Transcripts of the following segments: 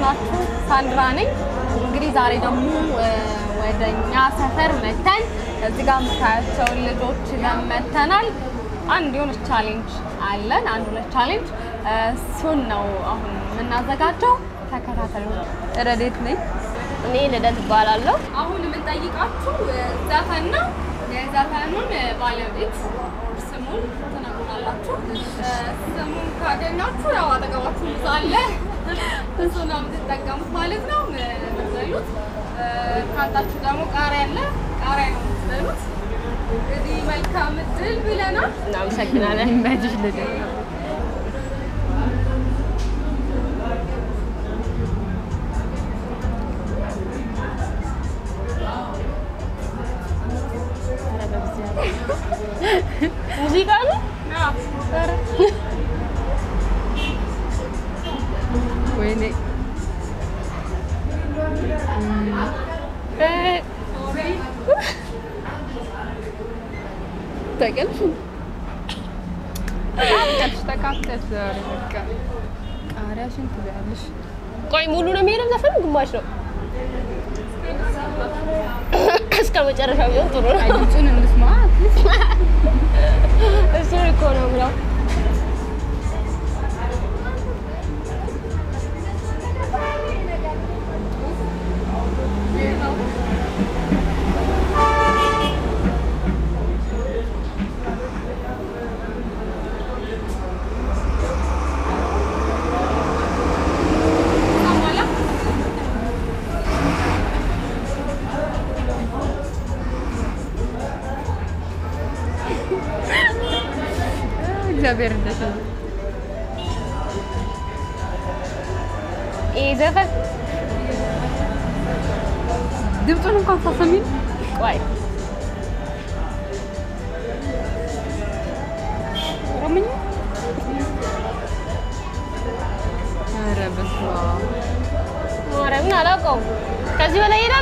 እንደምናላችሁ ሳንድራ ነኝ። እንግዲህ ዛሬ ደግሞ ወደ እኛ ሰፈር መተን እዚህ ጋር የምታያቸውን ልጆች ይዘን መተናል። አንድ የሆነች ቻሌንጅ አለን። አንድ ሁለት ቻሌንጅ እሱን ነው አሁን የምናዘጋጀው። ተከታተሉ። ረዴት ነኝ። እኔ ልደት እባላለሁ። አሁን የምንጠይቃችሁ ዘፈን ነው። የዘፈኑን ባለቤት ስሙን ትነግሩናላችሁ። ስሙን ካገኛችሁ ያው አጠገባችሁ ብዙ አለ፣ እሱ ነው የምትጠቀሙት ማለት ነው። የምትበሉት ካጣችሁ ደግሞ ቃሪያ አለ፣ ቃሪያ ነው የምትበሉት። እንግዲህ መልካም እድል ብለናል። እናመሰግናለን። ይመችሽ ልደት። ሙዚቃ ነው። ወይኔ ተቀልሽ ተቃጠልሽ ተቃጠልሽ ዛሬ በቃ ቃሪያሽን ትበያለሽ። ቆይ ሙሉ ነው የሚሄደው ዘፈኑ ግማሽ ነው። እስከ መጨረሻው ቢሆን ጥሩ ነው። አይ ድምፁን እንስማ። እሱ እኮ ነው ብለው እግዚአብሔር እንደሽ ይህ ዘፈን ድምፁን እንኳን ሳሰሚን ቆይ ኦሮምኛ ኧረ በስመ አብ ማርያምን አላውቀውም። ከዚህ በላይ ይሄዳል።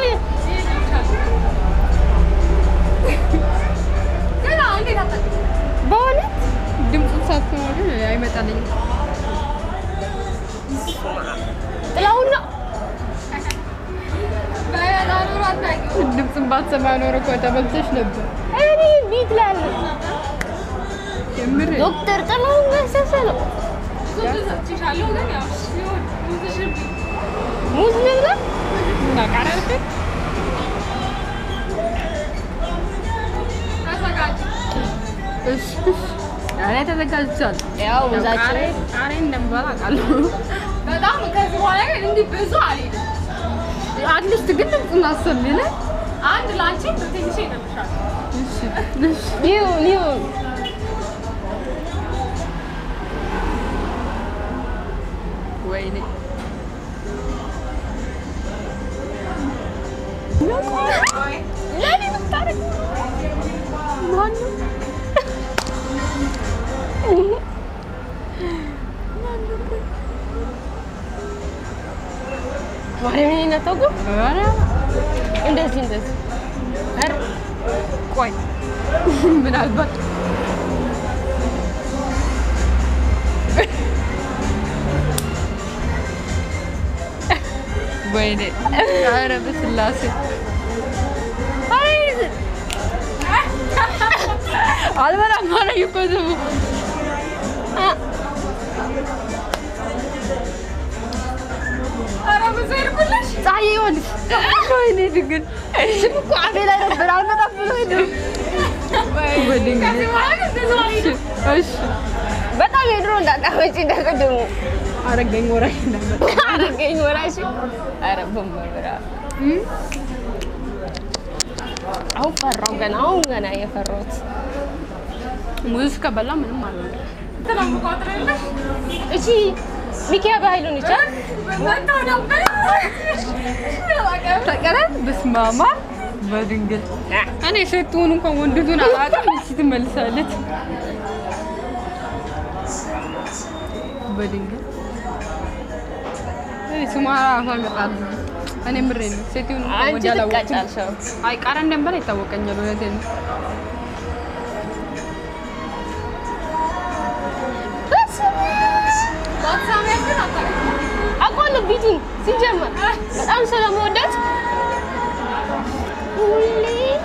ግን እንዴት አጠ በእውነት ድምፁን ሳትሰማ ግን አይመጣልኝም። ጥላሁን ነው። በዳኑሮ አታውቂውም። ድምፁን ባትሰማ ኖሮ እኮ ተበልተሽ ነበር። እኔ ቢት ላይ አለ። የምር ዶክተር ጥላሁን ገሰሰ ነው። ብዙ ሰጥቼሻለሁ፣ ግን ያው ሲሆን ብዙሽን ሙዝ ልብላ እና ቃሪያ አልፈ ተዘጋጅ። እሺ ቃሪያ ተዘጋጅቻለሁ። ያው ሙዛችን ቃሪያ ቃሪያ እንደምበላ አውቃለሁ። በጣም ከዚህ በኋላ ግን እንዲህ ብዙ አልሄድም። አትሊስት ግን ድምፁን አሰሚነ አንድ ላንቺ ትንሽ ይነብሻል። እሺ እሺ ይሁን ይሁን። ወይኔ ለኔ ምታረግ ማነው? ማርያምን ይነጠቁ ኧረ እንደዚህ እንደዚህ ኧረ ቆይ ምናልባት ወይኔ ኧረ በስላሴ አልበላም አለኝ እኮ ስሙ ኧረ ብዙ ሄድኩልሽ። ፀሐይ ይሆንሽ ወይኔ ድንግል ስም እኮ አፌ ላይ ነበር አልመጣም ብሎ ሄደ በድንግል ከዚህ በኋላ ግን ብዙ አልሄድም። እሺ በጣም የድሮ እንዳታመጪ እንደቅድሙ አረገኝ ወራሽ እንዳመጣ አረገኝ ወራሽ ኧረ በመብራ አሁን ፈራው ገና አሁን ገና የፈራሁት ሙዝ ከበላ ምንም አልሆነ ስለምቆጥርልሽ እቺ ሚኪያ በኃይሉን ይቻል መጣሁ ነበር። ተቀረ በስማማ በድንግል እኔ ሴቱን እንኳን ወንድቱን አላውቅም። እሺ ትመልሳለች በድንግል እኔ ስሟ ራሷ ይመጣል። እኔ ምሬ ነው ሴቱን እንኳን አንቺ ወዲያ አላወቅኩም። ትቀጫልሻው አይ ቃሪያ እንደምበላ ይታወቀኛል። እውነቴን ነው። ባትሳሚያት ግን አታውቅም። አውቀዋለሁ ቢቱን ሲጀመር በጣም ስለመወዳት ሁሌ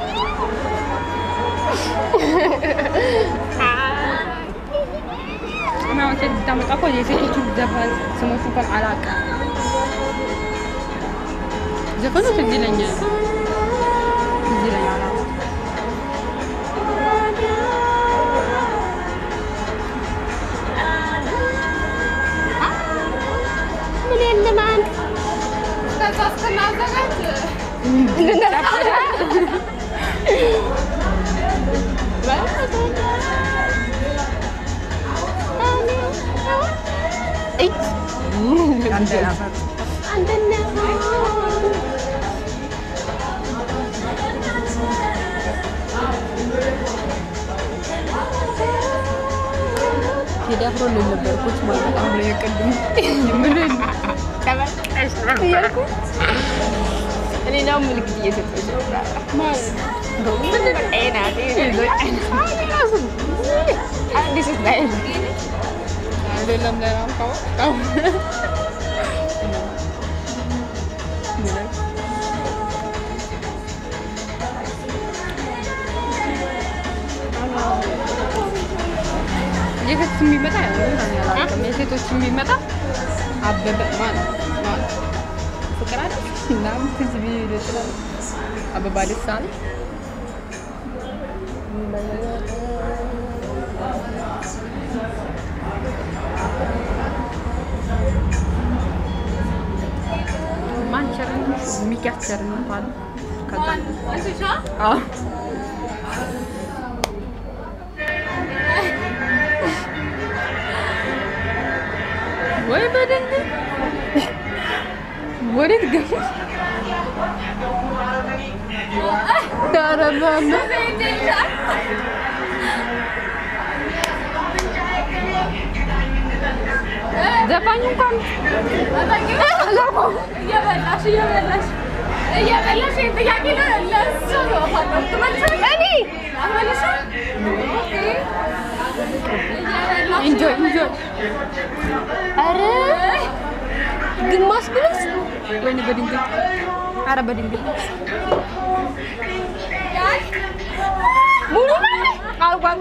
እና አንተ ልታመጣ እኮ የሴቶቹ ዘፈን ስሞቹ እንኳን አላውቅም። ዘፈኑ ትዝ ይለኛል ትዝ ይለኛል። አዎ። ምን የለም አንድ ከዛ እስክናዘጋጅ ቴዲ አፍሮ ነው የነበርኩት ማለት አሁን ላይ የቀድሙ ምን እያልኩ እኔ ነው ምልክት እየሰጠች ነው አዲስ ስታይል አይደለም ለራምካው አው የሴቶች የሚመጣ ያላውቅም። የሴቶች የሚመጣ አበበ ማለት ማለት ፍቅር አለች ምናምን ትዝ ቢል ይችላል። አበባ ልሳን ማን ቸርን ሚኪያስ ቸርን እንኳን ከዛ አንቺሻ አዎ ወይ በደንብ ወዴት ገቡ? ኧረ በማ ዘፋኝ እንኳን እየበላሽ እየበላሽ እየበላሽ ይሄን ጥያቄ ለ- ለእሱ ነው ማለት ትመልሺ? አትመልሺ? ኦኬ። እየበላሽ ኢንጆይ ኢንጆይ ኧረ ግማሽ ብለስ ወይኔ በድንግል ኧረ በድንግል ሙሉ አልኳት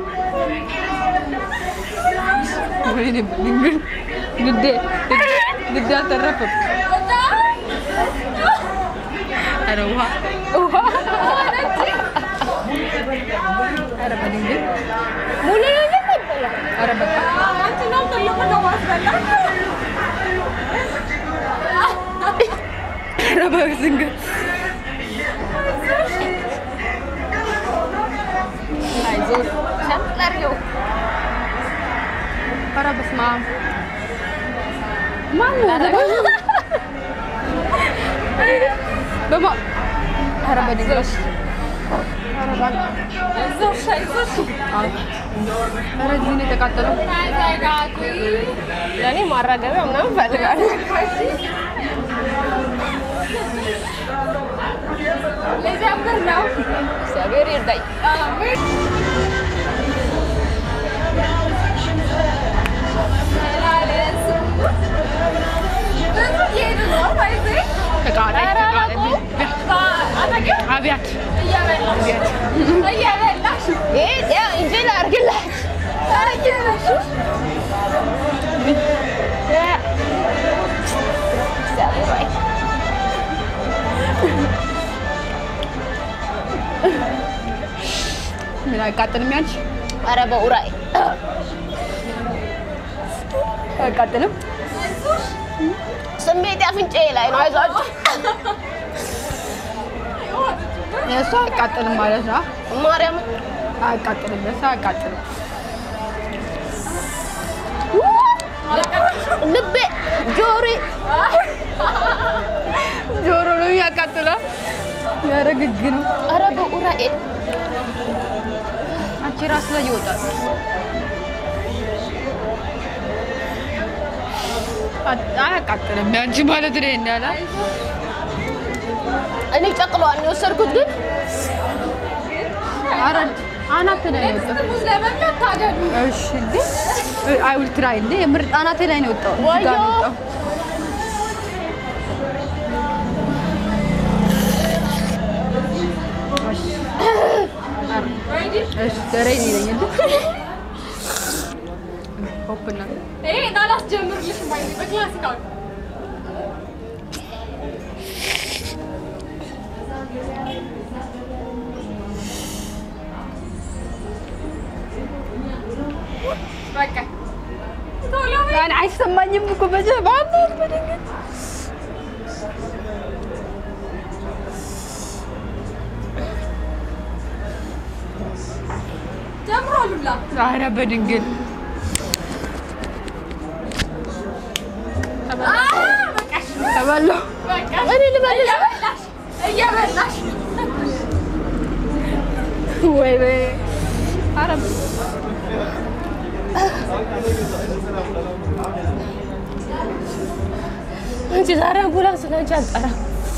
ወይኔ በድንግል ንዴ ንዴ አልተረፈም። ኧረ ውሃ ውሃ ኧረ በድንግል ሙሉ ነገር ነበረ ኧረ በቃ አንቺ ነው ትልቁ ነው ማስበላት። ኧረ በድንግል አይዞሽ ሸምጠሪው ኧረ በስመ አብ ማን ነው? በማ ኧረ በድንግል ኧረ እባክህ አይዞሽ አይዞሽ። ኧረ እዚህ ነው የተቃጠለው። ተረጋጊ። ለእኔ ማራገቢያ ምናምን እፈልጋለሁ ልጀምር ነው። እግዚአብሔር ይርዳኝ አሜን። ተላለሱ። ብዙ እየሄድን ነው ባይዜ። ተቃጣይ ኧረ አላውቀውም። አጠገብ አብያት እየበላሽ እየበላሽ ይሄ ያው እንጀራ አድርግላት እየበላሽ እግዚአብሔር ወይ ምን አይቃጥልም ያንቺ? ኧረ በኡራኤ አይቃጥልም? ስሜት አፍንጫዬ ላይ ነው አይዟችሁ የእሱ አይቃጥልም ማለት ነው። ማርያምን አይቃጥልም፣ የእሱ አይቃጥልም። ልቤ ጆሮዬ ጆሮ ነው የሚያቃጥለው። ኧረ ግግ ነው። ኧረ በኡራኤል አንቺ ራስ ላይ ይወጣል። አያቃጥልም ያንቺ ማለት ነው እንዳላ እኔ ጨቅለዋን የወሰድኩት ግን ኧረ አናት ላይ ነው የወጣው። ሙዝ ለመብላት ታገዱ። እሺ እንዴ አይ ውልትራ እንዴ የምር አናቴ ላይ ነው የወጣው። እዚህ ጋር ነው ወዮ። የወጣው። ሬዲ እሺ ገረኝ ነኝ እንዴ ሆፕና ይሄ ላላስጀምርልሽ ማይ በክላሲካል በቃ ቶሎ በይ። ያን አይሰማኝም እኮ በጀባን በድንገት ጀምሯል ሁላ ኧረ በድንግል አ በቃሽ ተበላሁ በቃ እኔ ልበልሽ እየበላሽ እየበላሽ ወይ ወይ ኧረ አንቺ ዛሬ አምቡላንስ ነው እንጂ አልጠራም።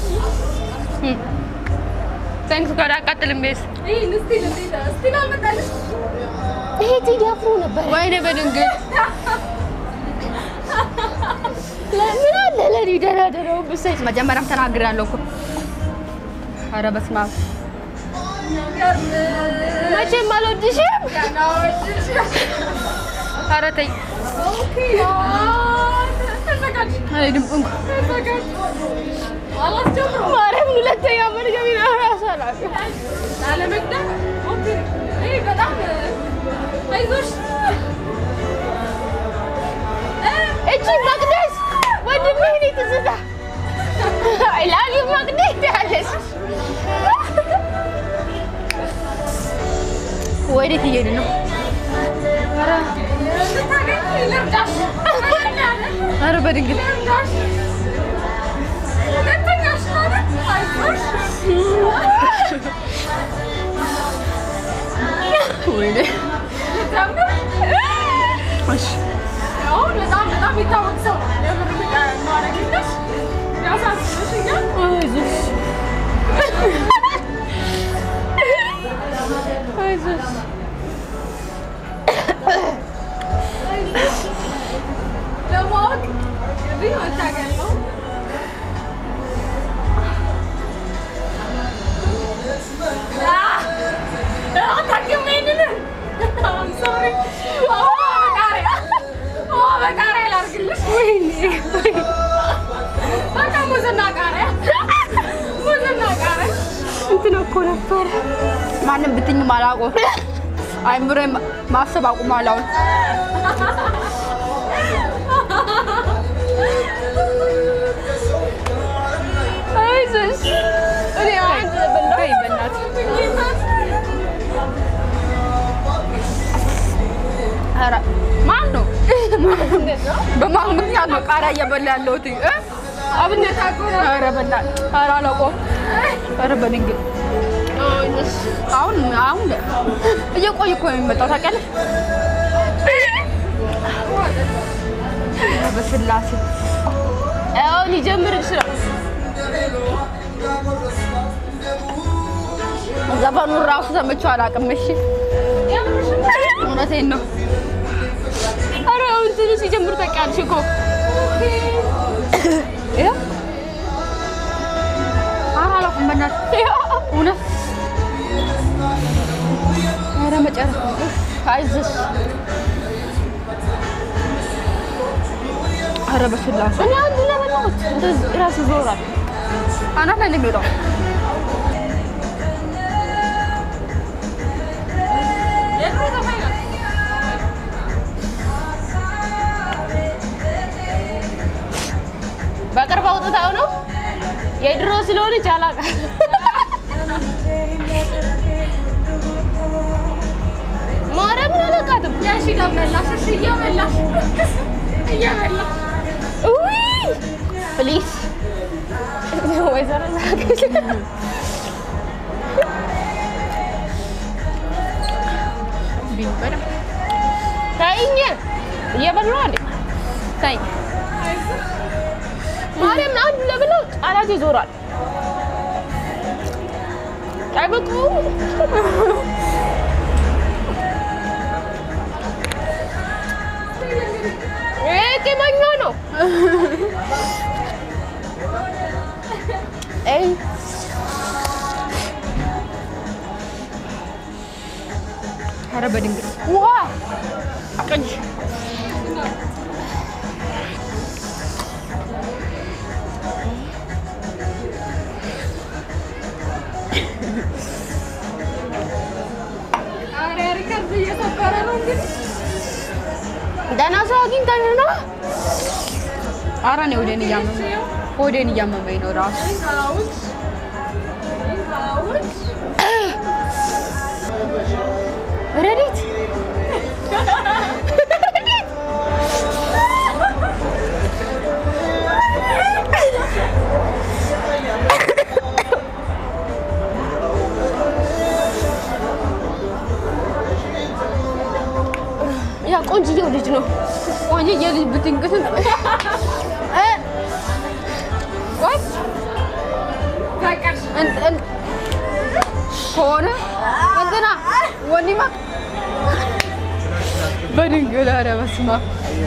ታንክስ ጋር አቃጥልም ቤስ ይሄን ስቲል እንዴት ስቲል አልመጣልሽ ይሄ ቴዲ አፍሮ ነበር። ወይኔ በድንግል ምን አለ ለኔ ደህና ደህናው ብሰጭ መጀመሪያም ተናግሬያለሁ እኮ ኧረ በስመ አብ ገርም መቼም አልወድሽም። ገና ወድሽ ኧረ ተይ ኦኬ ተዘጋጅ አልሄድም እንኳ ተዘጋጅ አላስጀምረው ማርያምን ሁለተኛ መድገሚ ነው እራሱ አላውቅም። ላለመግደል ኦኬ ይሄ በጣም አይዞሽ እቺ መቅደስ ወንድሜ እኔ ትዝታ አይ ላቭ ዩ መቅደስ ያለሽ ወዴት እየሄድን ነው? ኧረ ልታገኝ ልርዳሽ ኧረ በድንግል ልርዳሽ ሁለተኛሽ ማለት አይዞሽ ወይኔ ልጀምር እሺ አሁን በጣም በጣም የሚታወቅ ሰው ነው። የምር ማረግልሽ ያሳዝንሽኛል። አይዞሽ አይዞሽ ለማወቅ እንግዲህ መታገል ነው። አህ! አታውቂውም ይሄንን? I'm sorry። ውሃ በቃሪያ ውሃ በቃሪያ ላድርግልሽ? በቃ ሙዝና ቃሪያ ሙዝና ቃሪያ እንትን እኮ ነበር ማንም ብትኝም አላውቀውም። አይምሮዬ ማሰብ አቁሟል አሁን። አይዞሽ እኔ አንድ በላይ በእናትሽ ኧረ ማን ነው? በማን ምክንያት ነው ቃሪያ እየበላ ያለሁት? እ? አብነት አጎራ ኧረ በእናትህ ኧረ አላውቀውም። ኧረ በድንግል አሁን አሁን እየቆየ እኮ ነው የሚመጣው ታውቂያለሽ? ኧረ በስላሴ አሁን ሊጀምር ይችላል። ዘፈኑን ራሱ ሰምቼው አላውቅም። እሺ እውነቴን ነው። ኧረ አሁን ትንሽ ሲጀምር ታውቂያለሽ እኮ ይኸው ኧረ አላውቅም በእናትህ እውነት ኧረ መጨረሻ አይዞሽ ኧረ በስላሴ እኔ አንድ ለበላሁት እንደዚህ ራስ ይዞራል። አናት ላይ ነው የሚወጣው። በቅርብ አውጥታው ነው የድሮ ስለሆነች አላውቅም። ማርያምን አላውቃትም። ያሺ ደመላሽ እሺ እየበላሽ እየበላሽ ውይ ፕሊዝ ወይዘሮ ዛገሽ ቢበላ ተይኝ፣ እየበላሁ አይደል? ተይኝ ማርያምን አንዱ ለብለው ቃላት ይዞራል። አይበቃውም? ይሄ ቂመኛ ነው። አይ በድንግል ውሃ ቅጅ ኧረ ሪከርድ እየሰበረ ነው እንግዲህ ደህና ሰው አግኝተን ነው። ኧረ እኔ ወዴን እያመመኝ ወዴን እያመመኝ ነው ራሱ ይኸውልሽ ይኸውልሽ ረዲት ያ ቆንጅዬው ልጅ ነው። ቆንጅዬ ልጅ ብትንቅስም እ ቆይ በቃሽ እን- እን- ከሆነ እንትና ወኒማ በድንግል ኧረ በስመ አብ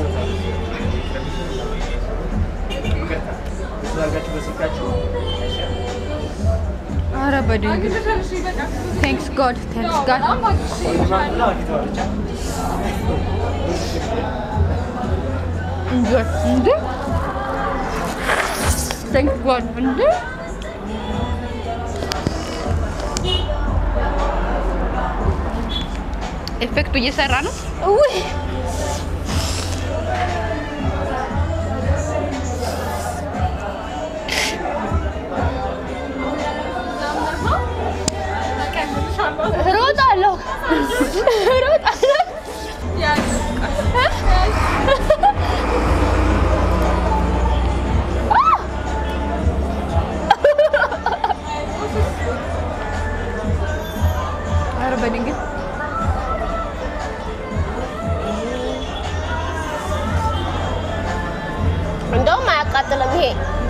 ኧረ በድንግል አግኝተሻል እሺ በቃ ቴንክስ ጋድ ቴንክስ ጋድ በጣም አግኝተሻል እንዴ እንዴ ቴንክስ ጋድ እንዴ ኤፌክቱ እየሰራ ነው። ውይ እሮጣለሁ እሮጣለሁ። ኧረ በድንግል እንደውም አያቃጥልም ይሄ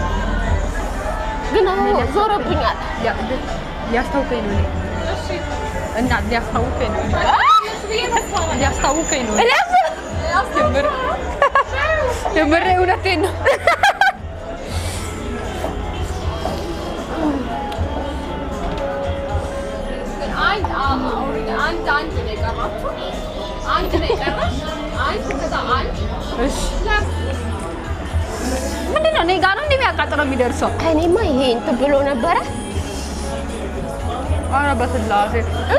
ግን አሁን ዞረብኛል። ሊያ- ሊያስታውከኝ ነው እኔ እና ሊያስታውከኝ ነው ሊያስታውከኝ ነው የምር የምር እውነቴን ነው። አንድ አንድ አንድ ነው የቀራችሁ። አንድ ነው የቀረሽ። አንድ ከዛ አንድ እሺ ምንድን ነው እኔ ጋር ነው እንደሚያቃጥለው የሚደርሰው? እኔማ ይሄ እንትን ብሎ ነበረ ኧረ በስላሴ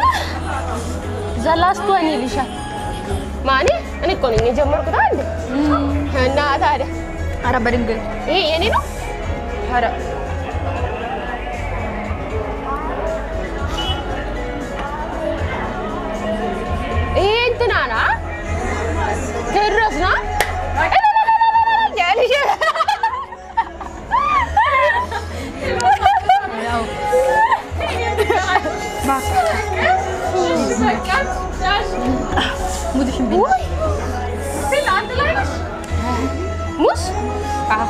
ዘላስቱ እኔ ልሻል ማኔ እኔ እኮ ነኝ የጀመርኩት አንድ እና ታዲያ ኧረ በድንግል ይሄ የኔ ነው። ኧረ ይሄ እንትና ና ቴድሮስ ና ያልሽ ያው ሙዚሽን ቢ ውይ ስል አንድ ላይ ነሽ። ሙስ አዎ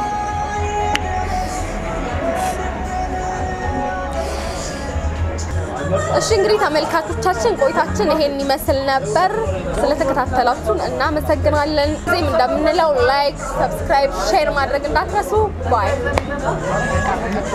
እሺ እንግዲህ ተመልካቾቻችን ቆይታችን ይሄን ይመስል ነበር። ስለተከታተላችሁን እናመሰግናለን። ጊዜም እንደምንለው ላይክ፣ ሰብስክራይብ፣ ሼር ማድረግ እንዳትረሱ። ባይ